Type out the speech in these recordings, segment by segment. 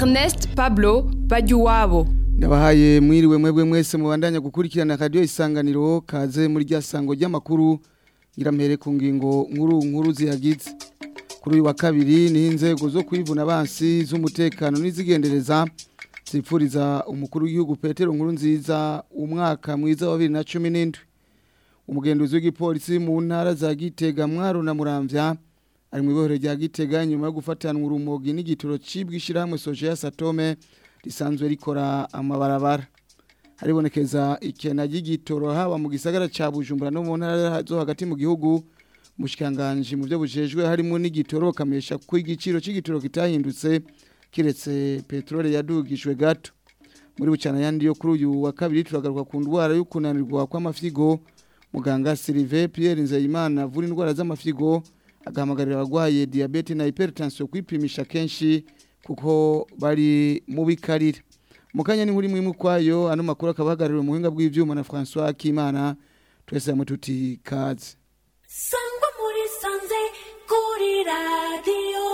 Ernest Pablo Bajuwabo ndabahaye mwiriwe mwebwe mwese mubandanya gukurikirana radio isanganiro kaze muri rya sango ry'amakuru ngirampere ku ngingo nkuru nkuru zihagize kuri uyu wa kabiri ni inzego zo kwivuna abansi z'umutekano n'izigendereza zipfuriza umukuru w'igihugu Petero nkuru nziza umwaka mwiza wa 2017 umugenduzi w'igipolisi mu ntara za Gitega Mwaro na Muramvya ari mu ibohero rya Gitega nyuma yo gufatanwa urumogi n'igituro cibwishirahamwe Sojeya Satome risanzwe rikora amabarabara haribonekeza ikena ry'igitoro haba mu gisagara ca Bujumbura no mu ntara zo hagati mu gihugu mushikanganje mu byo bujejwe harimo n'igitoro kamesha ko igiciro c'igitoro kitahindutse kiretse petrole yadugijwe gato muri bucana yandi yo kuri uyu wa kabiri turagaruka ku ndwara yo kunanirwa kw'amafyigo muganga Sylvain Pierre Nzeyimana avura indwara z'amafyigo agahamagarira abagwaye diabete na hypertension kwipimisha kenshi kuko bari mu bikarira mukanya ni nkuri mwimu kwayo ano makuru akabahagarariwe muhinga bw'ivyuma na François Kimana twese mu tuti kaze sangwa muri sanze kuri radiyo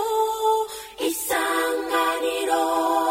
isanganiro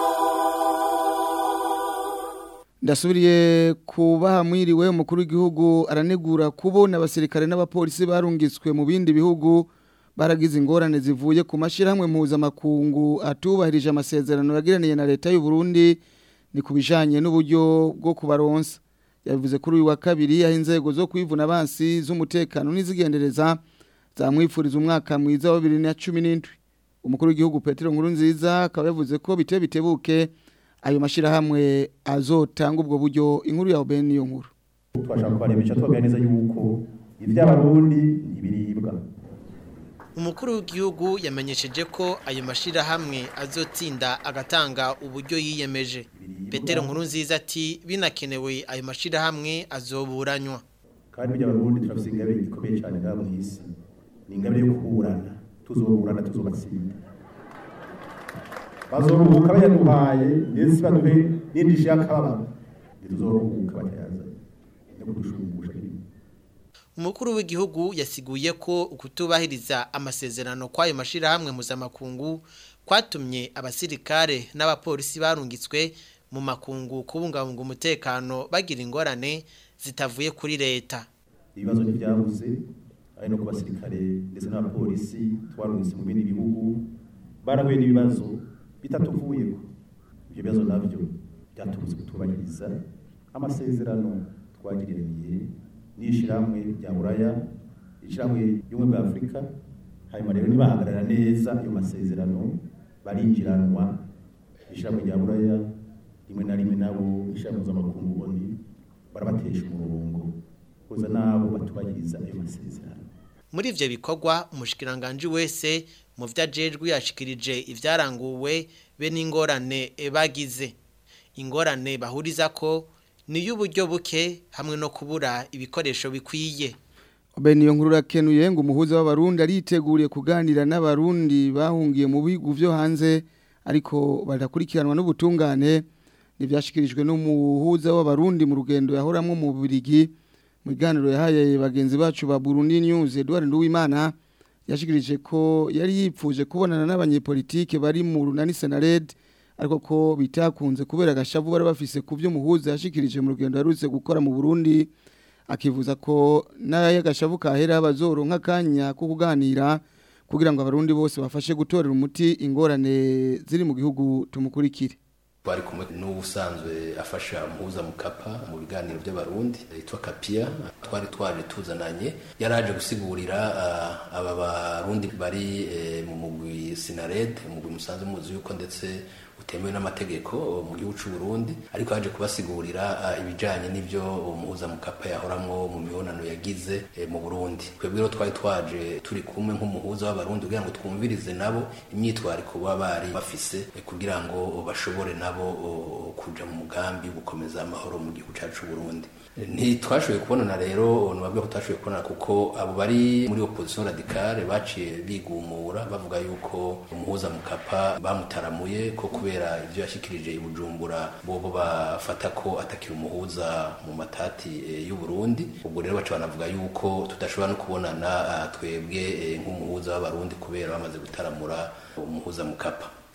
ndasubiriye kubaha mwiriwe umukuru w'igihugu aranegura kubona abasirikare n'abapolisi barungitswe mu bindi bihugu baragize ingorane zivuye ku mashyirahamwe mpuzamakungu atubahirije amasezerano yagiraniye na leta y'u Burundi ni ku bijyanye n'uburyo bwo kubaronsa yabivuze kuri uyu wa kabiri aho inzego zo kwivuna abansi z'umutekano n'izigendereza zamwifuriza umwaka mwiza wa bibiri na cumi n'indwi umukuru w'igihugu Petero nkuru nziza akaba yavuze ko bite bitebuke ayo mashyirahamwe azotanga ubwo buryo inkuru ya bene niyo nkuru twashaka kubarebesha tubabwira neza yuko iby'abarundi ntibiribwa umukuru w'igihugu yamenyesheje ko ayo mashyirahamwe azotsinda agatanga uburyo yiyemeje petero nkuru nziza ati binakenewe ayo mashyirahamwe azoburanywa kandi iby'abarundi turafite ingabire ikomeye cyane ngaha mu isi ni ingabire yo kuburana tuzoburana tuzobatsinda bazoruhuka bayaduhaye ndetse baduhe n'indi nshya y'akababaro ntituzoruhuka batayazanye no kudushumbusha ibintu umukuru w'igihugu yasiguye ko ukutubahiriza amasezerano kw'ayo mashyirahamwe mpuzamakungu kwatumye abasirikare n'abapolisi barungitswe mu makungu kubungabunga umutekano bagira ingorane zitavuye kuri leta ibibazo ntibyabuze ari no ku basirikare ndetse n'abapolisi twarungitse mu bindi bihugu barahuye n'ibibazo bitatuvuyeho ibyo bibazo nabyo byatubuze kutubahiriza amasezerano twagiraniye n'ishyirahamwe rya buraya ishyirahamwe y'ubumwe bwa afurika hanyuma rero nibahagarara neza ayo masezerano barinjiranwa ishyirahamwe rya buraya rimwe na rimwe nabo ishyirahamwe mpuzamakungu oni barabatesha umurongo kuza nabo batubahiriza ayo masezerano muri ivyo bikorwa umushikiranganje wese mu vyo ajejwe yashikirije ivyaranguwe be n'ingorane bagize ingorane bahuriza ko ni y'uburyo buke hamwe no kubura ibikoresho bikwiye bene iyo nkuru rakenuye ngo umuhuza w'abarundi ariteguriye kuganira n'abarundi bahungiye mu bihugu vyo hanze ariko barakurikiranwa n'ubutungane ntibyashyikirijwe n'umuhuza w'abarundi mu rugendo yahoramwo mu Bubiligi mu biganiro yahaye bagenzi bacu ba Burundi News Edouard Nduwimana yashikirije ko yari yipfuje kubonana n'abanyepolitike bari mu runani Senared ariko ko bitakunze kubera agashavu bari bafise ku byo muhuza yashikirije mu rugendo yarutse gukora mu Burundi akivuza ko naye agashavu kahera bazoronka kanya ko kuganira kugira ngo abarundi bose bafashe gutorera umuti ingorane ziri mu gihugu tumukurikire twari kumwe n'ubusanzwe afasha muhuza mukapa mu biganiro by'abarundi yitwa kapia twari twaje tuzananye yaraje gusigurira uh, aba barundi bari eh, mu mugwi sinared umugwi musanzwe muzi yuko ndetse utemewe n'amategeko mu gihugu cy'u Burundi ariko yaje kubasigurira uh, ibijanye n'ivyo umuhuza mukapa yahoramwo mu mibonano yagize eh, mu Burundi twebwe rero twari twaje turi kumwe nk'umuhuza w'abarundi kugira ngo twumvirize nabo imyitwariko baba bari bafise eh, kugira ngo bashobore nabo kuja mu mugambi gukomeza amahoro mu gihugu cyacu Burundi ntitwashoboye kubonana rero nubabwe ko tutashoboye kubonana kuko abo bari muri opposition radicale baciye bigumura bavuga yuko umuhuza mukapa bamutaramuye ko kubera ivyo yashikirije i Bujumbura bobo bafata ko atakira umuhuza mu matati e, y'u Burundi ubwo rero baca banavuga yuko tudashobora no kubonana twebwe e, nk'umuhuza w'abarundi kubera bamaze gutaramura umuhuza mukapa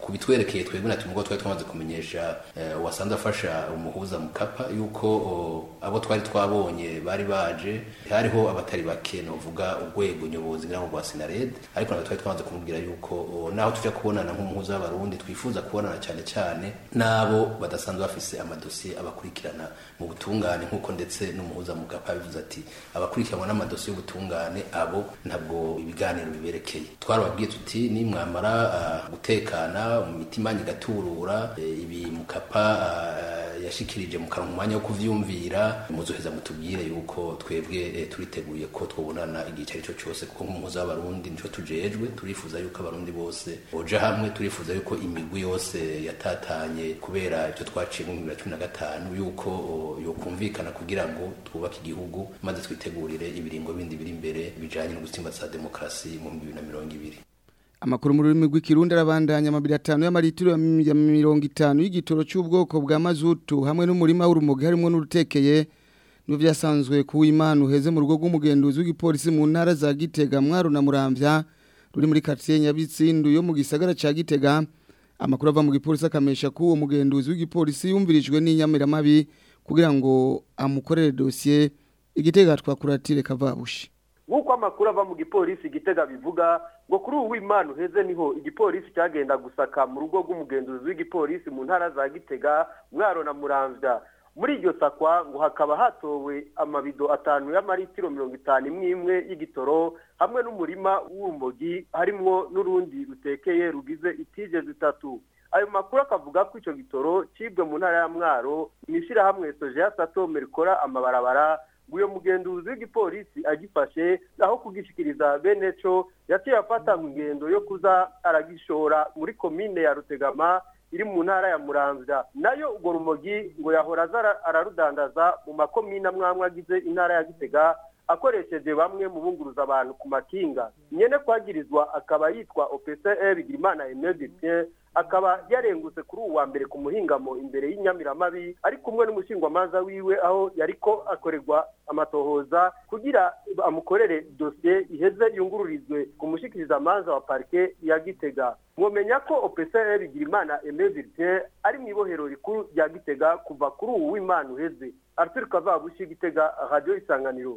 ku bitwerekeye twebwe na tumwe twari twamaze kumenyesha eh, uwasanze afasha umuhuza mukapa yuko o, abo twari twabonye bari baje hariho abatari bake novuga urwego nyobozi ngira ngo rwa Sinared ariko nabwo twari twamaze kumubwira yuko o, naho tujya kubonana nk'umuhuza w'abarundi twifuza kubonana cyane cyane n'abo badasanzwe bafise amadosiye abakurikirana mu butungane nk'uko ndetse n'umuhuza mukapa yabivuze ati abakurikiranwa n'amadosiye y'ubutungane abo ntabwo ibiganiro biberekeye twarababwiye tuti nimwamara ah, gutekana mu mitima igaturura eh, ibi mukapa ah, yashikirije mu kanwa umwanya wo kuvyumvira muzoheza mutubwire yuko twebwe eh, turiteguye ko twobonana igihe icyo ari cyo cyose kuko nk'umuhuza w'abarundi nico tujejwe turifuza yuko abarundi bose boja hamwe turifuza yuko imigwi yose yatatanye kubera ibyo twaciye mu bibiri na cumi na gatanu yuko o, yokumvikana kugira ngo twubake igihugu maze twitegurire ibiringo bindi biri imbere bijanye no gutsimbatsa demokarasi mu bibiri na mirongo ibiri Amakuru mu rurimi rw'ikirundi arabandanya amabiri atanu y'amaritiro ya mi- ya mirongo itanu y'igitoro cy'ubwoko bwa mazutu hamwe n'umurima w'urumogi harimo n'urutekeye nibyo byasanzwe ku Imana uheze mu rugo rw'umugenduzi w'igipolisi mu ntara za Gitega Mwaro na Muramvya ruri muri quartier Nyabitsindu yo mu gisagara ca Gitega amakuru ava mu gipolisi akamesha ko uwo mugenduzi w'igipolisi yumvirijwe n'inyamiramabi kugira ngo amukorere dossier igitega twakuratire kavabushi nk'uko amakuru ava mu gipolisi igitega bivuga ngo kuri ubu w'imana uheze niho igipolisi cyagenda gusaka mu rugo rw'umugenzuzi w'igipolisi mu ntara za gitega mwaro na muramvya muri iryo sakwa ngo hakaba hatowe amabido atanu y'amaritiro mirongo itanu imwe imwe y'igitoro hamwe n'umurima w'urumogi harimwo n'urundi rutekeye rugize itije zitatu ayo makuru akavuga ko icyo gitoro cibwe mu ntara ya mwaro mu ishyirahamwe sojeya satome rikora amabarabara ngo uyo mugenduzi w'igipolisi agifashe aho kugishikiriza bene co yaciye afata mu ngendo yo kuza aragishora muri komine ya rutegama iri mu ntara ya muramvya nayo urwo rumogi ngo yahora aza ara- ararudandaza mu makomine amwamwe agize intara ya gitega akoresheje bamwe mu bunguruza abantu ku makinga nyene kwagirizwa akaba yitwa opcr bigirimana aimé dupien akaba yarengutse kuri uwu wa mbere ku muhingamo imbere y'inyamiramabi ari kumwe n'umushingwamanza wiwe aho yariko akorerwa amatohoza kugira amukorere dosiye iheze yungururizwe ku mushikirizamanza wa parike ya gitega mwomenya ko opcr bigirimana aimé dupien ari mu ibohero rikuru rya gitega kuva kuri uwu w'imana uheze arthur kavabushi gitega radio isanganiro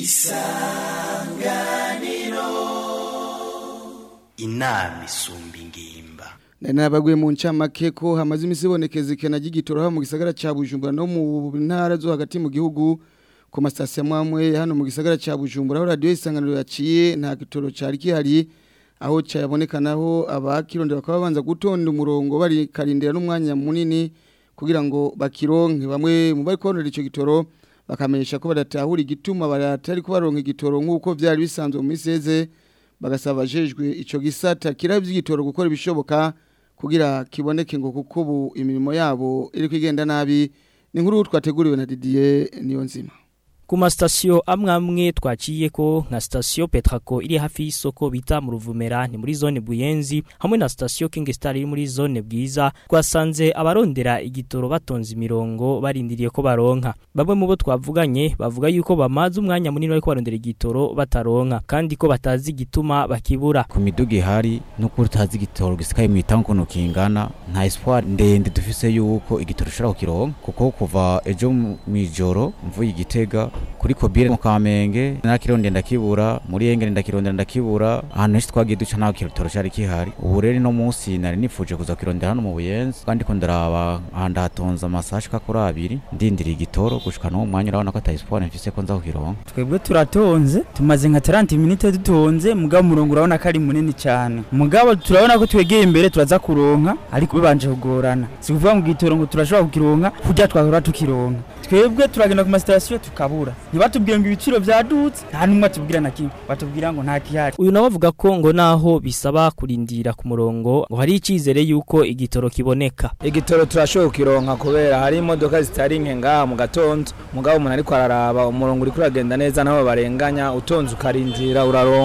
inama isumba ingimba Nari nabaguye mu ncamake ko hamaze imisi ibonekeza ikena ry'igitoro haba mu gisagara ca Bujumbura no mu ntara zo hagati mu gihugu ku masitasiyo amwe hano mu gisagara ca Bujumbura aho radiyo isanganiro yaciye nta gitoro cari gihari aho cyabonekanaho abakirondera bakaba babanza gutonda umurongo bari karindira n'umwanya munini kugira ngo bakironke bamwe mu bari kubonera ico gitoro bakamenyesha ko badatahura igituma baratari kubaronka igitoro nk'uko vyari bisanzwe mu miseze bagasaba abajejwe ico gisata kiravye igitoro gukora ibishoboka kugira kiboneke ngo kuko ubu imirimo yabo iri kwigenda nabi ni nkuru twateguriwe na Didier niyo nzima ku masitasiyo amwe amwe twaciye ko nka sitasiyo petrako iri hafi y'isoko bita mu ruvumera ni muri zone buyenzi hamwe na sitasiyo king star iri muri zone bwiza twasanze abarondera igitoro batonze imirongo barindiriye ko baronka bamwe mu bo twavuganye bavuga yuko bamaze umwanya munini bariko barondera igitoro bataronka kandi ko batazi igituma bakibura ku miduga ihari nuko utazi igitoro gisikaye mu itangu ukuntu kingana nta espoir ndende dufise yuko igitoro ushobora kukironka kuko kuva ejo mu ijoro mvuye igitega kuri kobire mu kamenge nakironde ndakibura muri engene ndakirondera ndakibura ahantu henshi twagiye duca ntaho igitoro cari kihari ubu rero no munsi nari nifuje kuza kirondera hano mu buyenzi kandi ko ndaraba ahantu hatonze amasaha ashika kuri abiri ndindiriye igitoro gushika n'uwo mwanya urabona ko ata espoir mfise ko nza kukironka twebwe turatonze tumaze nka 30 minute dutonze mugabo umurongo urabona ko ari munini cyane mugabo turabona ko twegeye imbere turaza kuronka ariko bibanje kugorana si kuvuga ngo igitoro ngo turashobora kukironka kurya twahora tukironka twebwe turagenda ku masitasiyo tukabura ntibatubwire ngo ibiciro vyadutse nta n'umwe atubwira na kimwe batubwira ngo nta kihari uyu nawe avuga ko ngo naho bisaba kurindira ku murongo ngo hari icyizere yuko igitoro kiboneka igitoro turashoboye kukironka kubera hari imodoka zitari nke ngaha mu gatondo mugabo umuntu ariko araraba umurongo uriko uragenda neza naho barenganya utonze ukarindira uraronka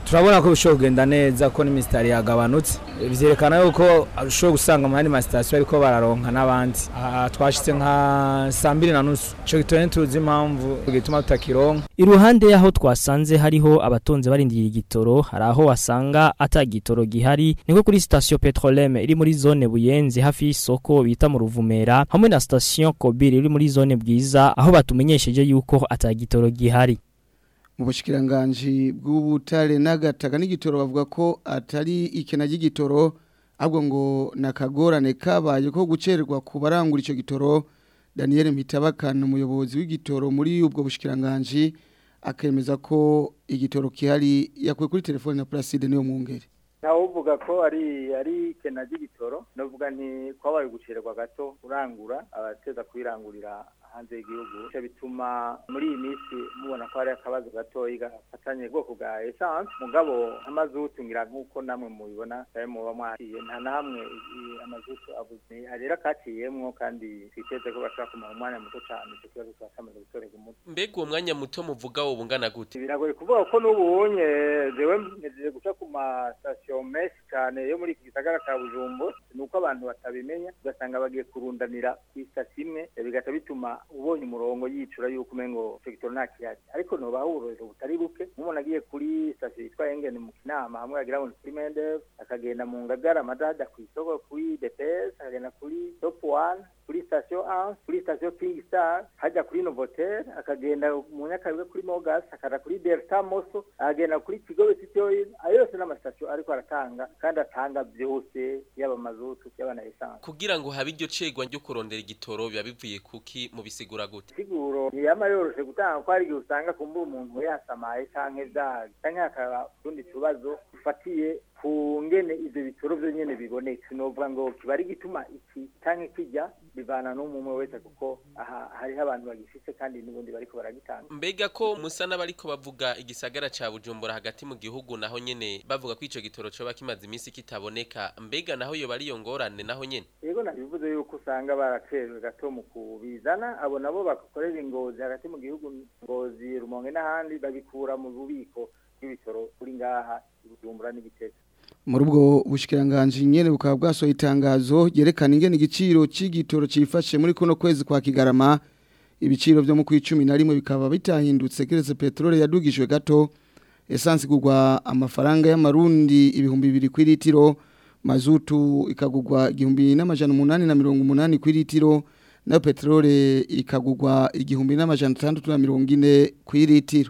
turabona ko bishobora kugenda neza ko n'imisitari yagabanutse byerekana yuko ushobora gusanga mu yandi masitasiyo ariko bararonka n'abandi aha twashyize nka saa mbiri na nusu icyo gitore tuzi impamvu gituma tutakironka Iruhande yaho twasanze hariho abatonze barindiriye igitoro hari aho wasanga ata gitoro gihari niko kuri station Petrolem iri muri zone Buyenzi hafi y'isoko bita mu Ruvumera hamwe na station Kobir iri muri zone Bwiza aho batumenyesheje yuko ata gitoro gihari mu bushikiranganje bw'ubutare n'agataka n'igitoro bavuga ko atari ikena ry'igitoro ahubwo ngo nakagorane kabaye ko gucererwa ku barangura icyo gitoro Daniel Mitabakana umuyobozi w'igitoro muri ubwo bushikiranganje akemeza ko igitoro kihari yakuye kuri telefone na Placide niyo mwungere ntawe uvuga ko ari ari ikena ry'igitoro navuga nti kwabaye gucererwa gato urangura abateza kwirangurira hanze y'igihugu icyo bituma muri iyi minsi mubona ko hari akabazo gatoya gafatanye ubwoko bwa esanse mugabo amazutu ngira nk'uko namwe mubibona ayo muba mwaciye nta na hamwe i- amazutu abuze hari rero akaciyemwo kandi twiteze ko bashobora kumara umwanya muto cyane icyo kibazo kiba cyamaze gutorerwa umuti mbega uwo mwanya muto muvuga wo bungana gute biragoye kuvuga ko n'ubunye jewe ngejeje guca ku masitasiyo menshi cyane yo muri iki gisagara cya bujumbo ni uko abantu batabimenya ugasanga bagiye kurundanira ku isitasiyo imwe eh, bigaca bituma ubonye umurongo yicura yuko umengo icyo gitoro nta kihari ariko noba uburorero butari buke nk'umuntu agiye kuri sitasiyo yitwa engeni mu kinama hamwe yagira ngo ni kuri mendev akagenda mu ngagara amadada ku isoko kuri dps akagenda kuri top one kuri sitasiyo anse kuri sitasiyo king star hajya kuri novotel akagenda mu nyakabiga kuri mogas akaja kuri delta moso akagenda kuri kigobe city oil ayo yose n'amasitasiyo ariko aratanga kandi atanga byose yaba amazutu yaba na esanse kugira ngo habe iryo cegwa ryo kurondera igitoro biba bivuye kuki mubisigura gute siguro ntiyama yoroshe gutanga ko hari igihe usanga kumbura umuntu yasamaye canke vyaga canke hakaba utundi tubazo dufatiye ku ngene ivyo bitoro vyo nyene biboneka sinovuga ngo kiba ari gituma iki canke kijya bivana n'umwe wese kuko aha hariho abantu bagifise kandi n'ubundi bariko baragitanga mbega ko musa n'abariko bavuga igisagara ca bujumbura hagati mu gihugu naho nyene bavuga ko ico gitoro coba kimaze iminsi kitaboneka mbega naho yoba ari iyo ngorane naho nyene yego nabivuze yuko usanga baracerwe gato mu kubizana abo nabo bakorera ingozi hagati mu gihugu ngozi rumonge n'ahandi babikura mu bubiko bw'ibitoro kuri ngaha i bujumbura n'igitega muri ubwo bushikiranganje nyene bukaba bwasohoye itangazo ryerekana ingene igiciro c'igitoro cifashe muri kuno kwezi kwa Kigarama ibiciro byo mu kwicumi na rimwe bikaba bitahindutse keretse petrole yadugijwe gato essence igurwa amafaranga y'amarundi ibihumbi bibiri ku litiro mazutu ikagurwa igihumbi n'amajana umunani na mirongo umunani ku litiro nayo petrole ikagurwa igihumbi n'amajana atandatu na mirongo ine ku litiro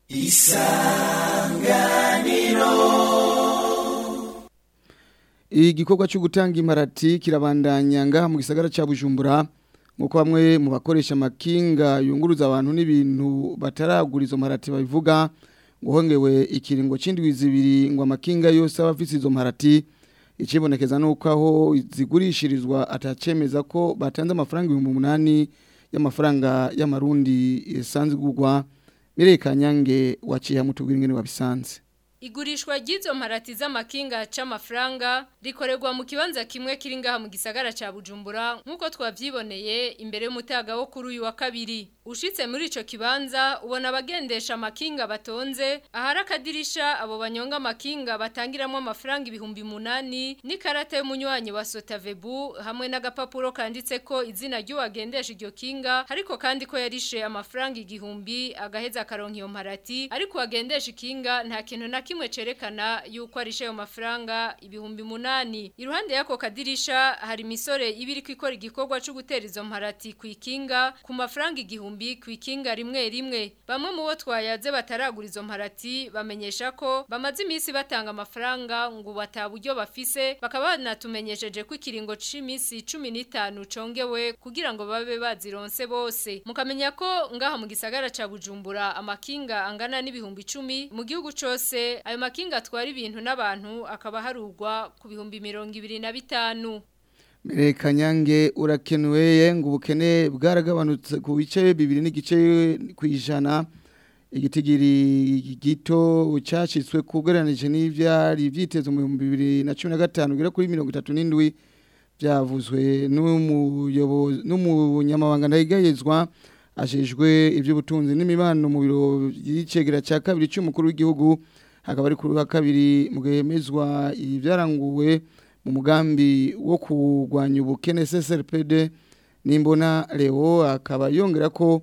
igikorwa cyo gutanga imparati kirabandanya ngaha mu gisagara cya bujumbura nk'uko bamwe mu bakoresha amakinga yunguruza abantu n'ibintu bataragura izo mparati babivuga ngo hongewe ikiringo cy'indwi zibiri ngo amakinga yose aba afite izo mparati ikibonekeza ni uko aho zigurishirizwa atacemeza ko batanze amafaranga ibihumbi umunani y'amafaranga y'amarundi isanzwe igurwa mirekanyange waciye hamutubwira ingene wabisanze Igurishwa ry'izo mparati z'amakinga c'amafaranga rikorerwa mu kibanza kimwe kiri ngaha mu gisagara ca Bujumbura nkuko twavyiboneye imbere y'umutaga wo kuri uyu wa kabiri ushitse muri ico kibanza ubona abagendesha amakinga batonze ahari akadirisha abo banyonga amakinga batangiramwo amafaranga ibihumbi munani n'ikarata y'umunywanyi wa Sotavebu hamwe n'agapapuro kanditseko izina ry'uwagendesha iryo kinga ariko kandi ko yarishe amafaranga igihumbi agaheza akaronka iyo mparati ariko wagendesha ikinga nta kintu na kimwe cerekana yuko arishe ayo mafaranga ibihumbi munani iruhande yako kadirisha hari imisore ibiri kwikora igikorwa cyo gutera izo mparati ku ikinga ku mafaranga igihumbi ku ikinga rimwe rimwe bamwe mu bo twayaze bataragura izo mparati bamenyesha ko bamaze iminsi batanga amafaranga ngo bataburyo bafise bakaba banatumenyesheje ko ikiringo c'iminsi 15 congewe kugira ngo babe bazironse bose mukamenya ko ngaha mu gisagara ca Bujumbura amakinga angana n'ibihumbi 10 mu gihugu cose ayo makinga atwara ibintu n'abantu akaba harugwa ku bihumbi mirongo ibiri na bitanu Mereka nyange urakenuye ngo ubukene bwaragabanutse ku bice bibiri n'igice ku ijana igitigiri gito cyacitswe kugereranije n'ivyari vyiteze mu 2015 ugera kuri 37 byavuzwe n'umuyobozi n'umunyamabanga ndayigayezwa ajejwe iby'ubutunzi n'imibano mu biro y'icegera cya kabiri cy'umukuru w'igihugu hakaba ari kuri wa kabiri mu gihemezwa ibyaranguwe mu mugambi wo kurwanya ubukene CSRPD nimbona Leo akaba yongera ko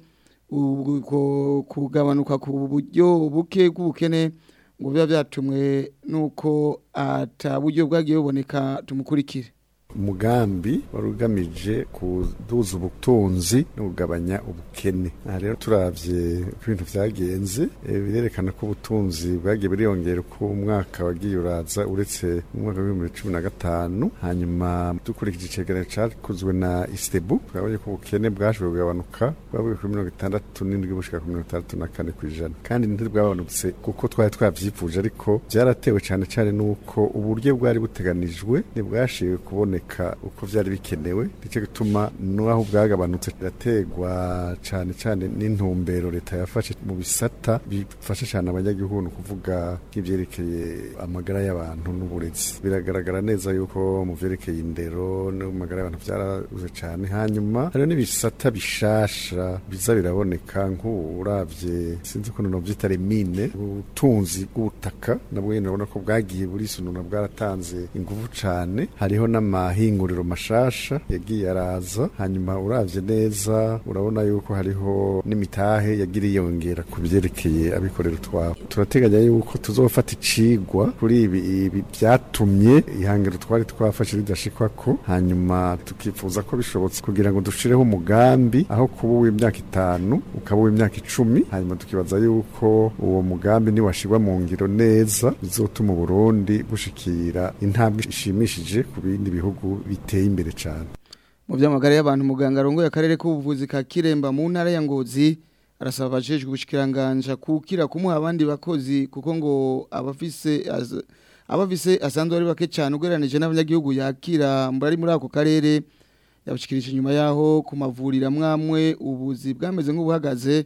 ubwo kugabanuka ku buryo buke bw'ubukene ngo biba byatumwe nuko ataburyo bwagiye buboneka tumukurikire umugambi wari ugamije kuduza ubutunzi no kugabanya ubukene aha rero turavye uko ibintu vyagenze eh, birerekana ko ubutunzi bwagiye buriyongera uko umwaka wagiye uraza uretse mu mwaka w'ibihumbi bibiri cumi na gatanu hanyuma dukurikije icegeranyo cakozwe na istebu twabonye ko ubukene bwashoboye kugabanuka bwavuye kuri mirongo itandatu n'indwi bushika ku mirongo itandatu na kane kw'ijana kandi ntibwabanutse kuko twari twavyifuje ariko vyaratewe cane cane n'uko uburyo bwari buteganijwe ntibwashiwe kuboneka uko vyari bikenewe nico gituma n'aho bwagabanutse birategwa cane cane n'intumbero leta yafashe mu bisata bifasha cane abanyagihugu ni ukuvuga nk'ivyerekeye amagara y'abantu n'uburezi biragaragara neza yuko mu vyerekeye indero no mu magara y'abantu vyarabuze cane hanyuma hariho n'ibisata bishasha biza biraboneka nk'uravye sinzi ukuntu novyita remine ubutunzi bw'ubutaka nabwo nyene urabona ko bwagiye burisununa bwaratanze inguvu cane hariho n'amahinguriro mashasha yagiye araza hanyuma uravye neza urabona yuko hariho n'imitahe yagiriye yongera ku byerekeye abikorera utwabo turateganya yuko tuzofata icigwa kuri ibi ibi byatumye ihangiro twari twafashe ridashikwako hanyuma tukifuza ko bishobotse kugira ngo dushireho umugambi aho kuba uw'imyaka itanu ukaba uw'imyaka icumi hanyuma tukibaza yuko uwo mugambi niwashirwa mu ngiro neza bizotuma uburundi bushikira intambwe ishimishije ku bindi bihugu biteye imbere cyane mu by'amagara y'abantu muganga arongoye akarere k'ubuvuzi ka Kiremba mu ntara ya Ngozi arasaba abajejwe ubushikiranganja kukira kumuha abandi bakozi kuko ngo abafise az- abafise asanzwe ari bake cyane ugereranije n'abanyagihugu yakira muri muri ako karere yabashikirije inyuma yaho ku mavuriro amwamwe ubuzi bwameze nk'ubuhagaze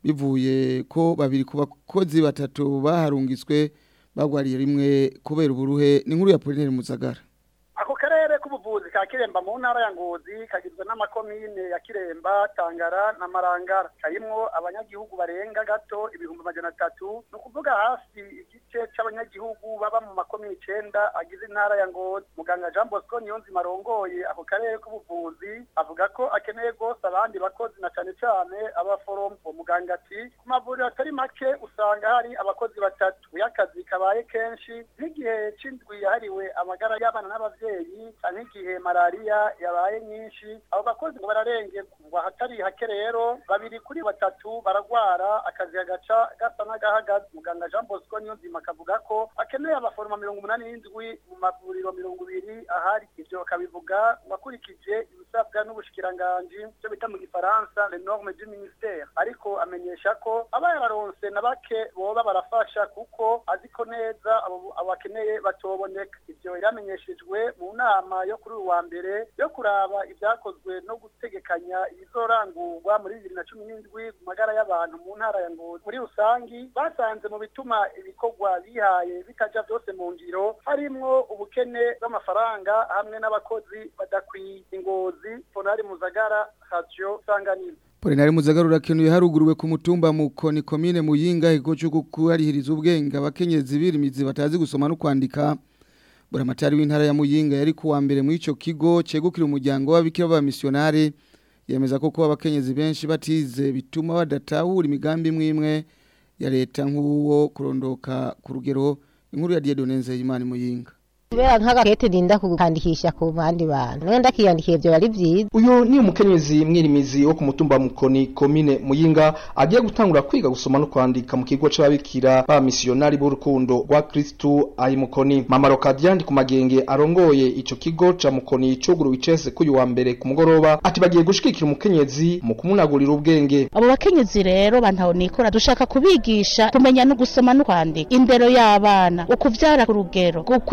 bivuye ko babiri ku bakozi batatu baharungitswe bagwariye rimwe kubera uburuhe ni nkuru ya Polinaire Muzagara ako karere k'ubuvuzi ka kiremba mu ntara ya ngozi kagizwe n'amakomine ya kiremba tangara na marangara karimwo abanyagihugu barenga gato ibihumbi amajana atatu ni ukuvuga hafi igice c'abanyagihugu baba mu makomine icenda agize intara ya ngozi muganga jean bosco niyonzima arongoye ako karere k'ubuvuzi avuga ko akeneye rwose abandi bakozi na cane cane abaforomo uwo muganga ati ku mavuriro atari make usanga hari abakozi batatu iyo akazi kabaye kenshi nk'igihe c'indwi yahariwe amagara y'abana n'abavyeyi canke igihe malariya yabaye nyinshi abo bakozi ngo bararengerwa ngo ahatari hake rero babiri kuri batatu baragwara akazi kagaca gasa n'agahagaze muganga jean bosco niyonzima akavuga ko akeneye abaforoma mirongo umunani n'indwi mu mavuriro mirongo ibiri ahari ivyo bakabivuga ngo akurikije ibisabwa n'ubushikiranganji ivyo bita mu gifaransa le norme du ministère ariko amenyesha ko aba yararonse na bake boba barafasha kuko azi ko neza abo abo bakeneye batoboneka ivyo yaramenyeshejwe mu nama yo kuri uyu wa mbere yo kuraba ibyakozwe no gutegekanya ibizorangurwa muri bibiri na cumi n'indwi mu magara y'abantu mu ntara ya ngozi muri rusangi basanze mu bituma ibikorwa bihaye bitaja byose mu ngiro harimwo ubukene bw'amafaranga hamwe n'abakozi badakwiye ingozi ponari muzagara radio sanganiro Polinaire Muzagara urakenuye haruguruwe ku mutumba mu koni komine muyinga ikigo cyo kuharihiriza ubwenge abakenyezi birimizi batazi gusoma no kwandika buramatari w'intara ya muyinga yari kuwa mbere mu ico kigo cegukira umuryango w'abikira b'abamissionari yemeza ko kuba abakenyezi benshi batize bituma badatahura imigambi imwe imwe ya leta nk'uwo kurondoka ku rugero inkuru ya Dieudonne Nzeyimana muyinga kubera nk'agakete ndinda kukandikisha ku bandi bantu nayo ndakiyandikiye byo bari byiza uyu ni umukenyezi mwirimizi wo ku mutumba mukoni komine muyinga agiye gutangura kwiga gusoma no kwandika mu kigo c'ababikira ba misiyonari b'urukundo rwa kristu ayi mukoni mama rokadiandi ku magenge arongoye ico kigo ca mukoni cuguruwe icese k'uyu wa mbere ku mugoroba ati bagiye gushigikira umukenyezi mu kumunagurira ubwenge abo bakenyezi rero bantaho nikora dushaka kubigisha kumenya no gusoma no kwandika indero y'abana ukuvyara ku rugero ukwitunganya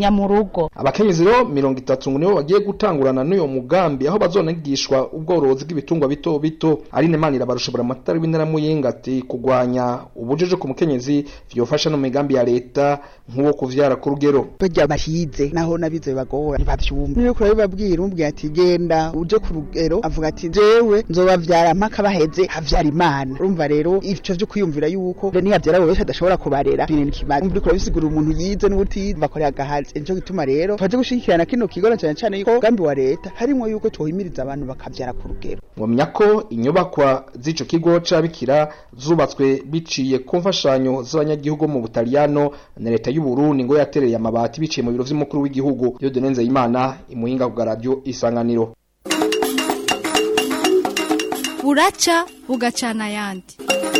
kugabanya mu rugo abakenyezi rero mirongo itatu ngo nibo bagiye gutangurana n'uyo mugambi aho bazonigishwa ubworozi bw'ibitungwa bito bito Aline Manira barushobora amatari w'intara muyinga ati kugwanya ubujiji ku mukenyezi vyofasha no mu migambi ya leta nk'uwo kuvyara ku rugero barya bahize naho nabize bagora ntibavyumva niyo kure babwira umbwiye ati genda uje ku rugero avuga ati jewe nzobavyara mpaka baheze havyara imana urumva rero ivyo vyo kwiyumvira yuko niyavyara abo benshi adashobora kubarera bintu kimaze umva uriko urabisigura umuntu yize n'ubutize bakorera agahazi nico gituma rero twaje gushigikirana kino kigo na cane cane yuko umugambi wa leta harimwo yuko twohimiriza abantu bakavyara ku rugero mwamenya ko inyubakwa z'ico kigo c'abikira zubatswe biciye ku mfashanyo z'abanyagihugu mu Butaliyano na leta y'u Burundi ngo yatereye amabati biciye mu biro vy'umukuru w'igihugu Dieudonne Nzeyimana imuhinga ku radio isanganiro buraca bugacana ayandi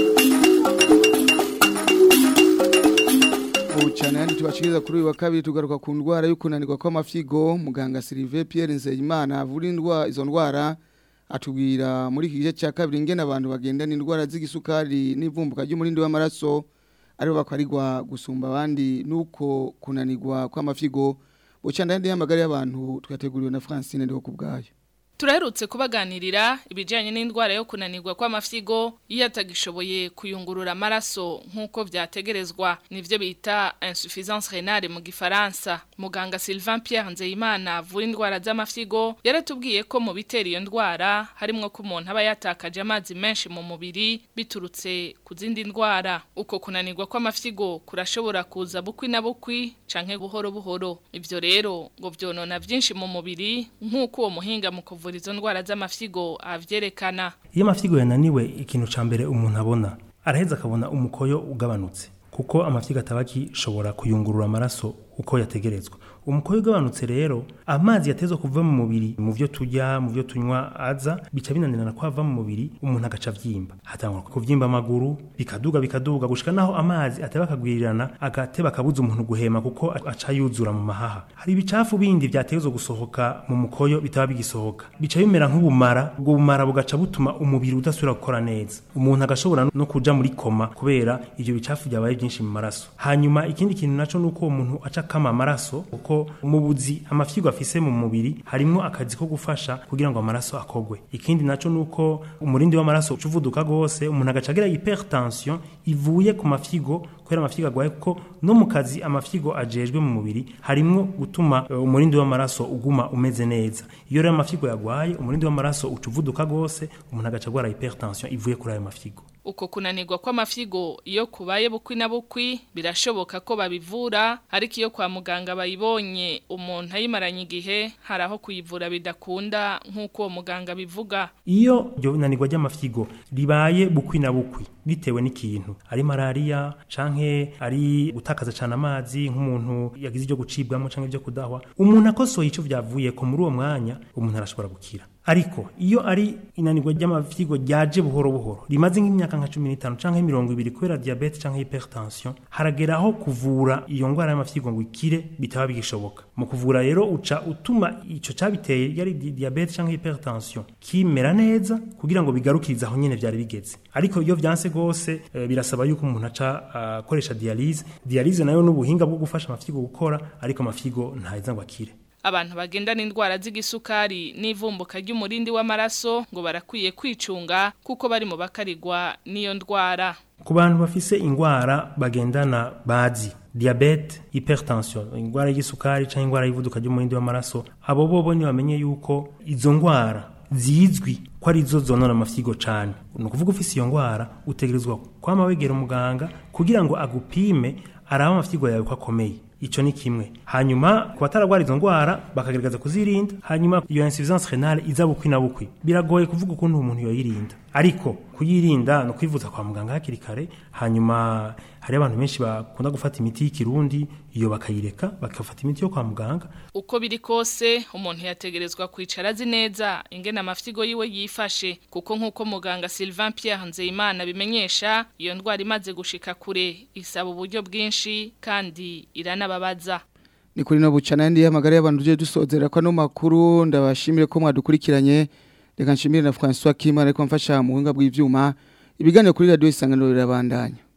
cyane yandi tubashikiriza kuri uyu wa kabiri tugaruka ku ndwara yo kunanirwa kw'amafyigo muganga Sylvain Pierre Nzeyimana avura indwara izo ndwara atubwira muri iki gice cya kabiri ingene abantu bagendana indwara z'igisukari n'ivumbuka ry'umurindi w'amaraso aribo bakwarirwa gusumba abandi nuko kunanirwa kw'amafyigo buca ndandi y'amagara y'abantu twateguriwe na Francine ndiho kubgayo Turaherutse kubaganirira ibijyanye n'indwara yo kunanirwa kw'amafyigo iyo atagishoboye kuyungurura amaraso nk'uko byategerezwa nivyo bita insuffisance rénale mu gifaransa muganga Sylvain Pierre Nzeyimana avura indwara z'amafyigo yaratubwiye ko mu bitera iyo ndwara harimwo ko umuntu aba yatakaje amazi menshi mu mubiri biturutse ku zindi ndwara uko kunanirwa kw'amafyigo kurashobora kuza bukwi na bukwi canke buhoro buhoro ivyo rero ngo vyonona vyinshi mu mubiri nk'uko uwo muhinga mu kuvura izo ndwara z'amafyigo avyerekana iyo amafyigo yananiwe ikintu ca mbere umuntu abona araheza akabona umukoyo ugabanutse kuko amafyigo ataba agishobora kuyungurura amaraso uko yategerezwa umukoyo ugabanutse rero amazi yatezwa kuva mu mubiri mu byo turya mu byo tunywa aza bica binanirana ko ava mu mubiri umuntu agaca avyimba hatangura kuvyimba amaguru bikaduga bikaduga gushika naho amazi ateba akagwirirana agateba akabuza umuntu guhema kuko aca yuzura mu mahaha hari ibicafu bindi vyatezwa gusohoka mu mukoyo bitaba bigisohoka bica bimera nk'ubumara ubwo bumara bugaca butuma umubiri udasubira gukora neza umuntu agashobora no kuja muri koma kubera ivyo bicafu byabaye byinshi mu maraso hanyuma ikindi kintu naco nuko uwo muntu aca kama amaraso kuko mu buzi amafyigo afise mu mubiri harimo akazi ko gufasha kugira ngo amaraso akogwe ikindi naco nuko umurindi w'amaraso uvuduka gose umuntu agacagira hypertension ivuye ku mafyigo kubera amafyigo agwaye kuko no mu kazi amafyigo ajejwe mu mubiri harimo gutuma uh, umurindi w'amaraso uguma umeze neza iyo rero amafyigo yagwaye umurindi w'amaraso ucuvuduka gose umuntu agacagwara hypertension ivuye kuri ayo mafyigo uko kunanirwa kw'amafyigo iyo kubaye bukwi na bukwi birashoboka ko babivura ariko iyo kwa muganga bayibonye umuntu ayimaranye igihe hari aho kuyivura bidakunda nk'uko uwo muganga bivuga iyo iryo nanirwa ry'amafyigo ribaye bukwi na bukwi bitewe n'ikintu ari malariya canke ari gutakaza cyane amazi nk'umuntu yagize ibyo gucibwamo canke ibyo kudahwa umuntu akosoye ico vyavuye ko muri uwo mwanya umuntu arashobora gukira ariko iyo ari inanirwa ry'amafyigo ryaje buhoro buhoro rimaze nk'imyaka nka 15 canke 20 kubera diabete canke hypertension harageraho kuvura iyo ngwara y'amafyigo ngo ikire bitaba bigishoboka mu kuvura rero uca utuma ico cabiteye yari diabete canke hypertension kimera neza kugira ngo bigarukirize aho nyene vyari bigeze ariko iyo vyanse gose e, birasaba yuko umuntu aca akoresha uh, dialyse dialyse nayo n'ubuhinga bwo gufasha amafyigo gukora ariko amafyigo ntaheza ngo akire abantu bagendana indwara z'igisukari n'ivumbuka ry'umurindi w'amaraso ngo barakwiye kwicunga kuko bari mu bakarigwa n'iyo ndwara ku bantu bafise ingwara bagendana bazi diabete hypertension ingwara y'igisukari cyangwa ingwara y'ivuduka ry'umurindi w'amaraso abo bobo ni bamenye yuko izo ngwara zizwi ko ari zo zonona amafyigo cyane ni ukuvuga ufise iyo ngwara utegerezwa kwama wegera umuganga kugira ngo agupime araba amafyigo yawe ko akomeye ico ni kimwe hanyuma ku bataragwara izo ngwara bakagerageza kuzirinda hanyuma iyo insuffisance renale iza bukwi na bukwi biragoye kuvuga ukuntu umuntu yoyirinda ariko kuyirinda no kwivuza kwa muganga hakiri kare hanyuma hari abantu benshi bakunda gufata imiti y'ikirundi iyo bakayireka bakafata imiti yo kwa muganga uko biri kose umuntu yategerezwa kwicara azi neza ingene amafyigo yiwe yifashe kuko nk'uko muganga Sylvain Pierre Nzeyimana bimenyesha iyo ndwara imaze gushika kure isaba uburyo bwinshi kandi iranababaza ni kuri no bucana ndi hamagara y'abantu je dusozera kwa no makuru ndabashimire ko mwadukurikiranye reka nshimire na François Kimana ariko mfasha mu buhinga bw'ivyuma ibiganiro kuri radio isanganiro rirabandanya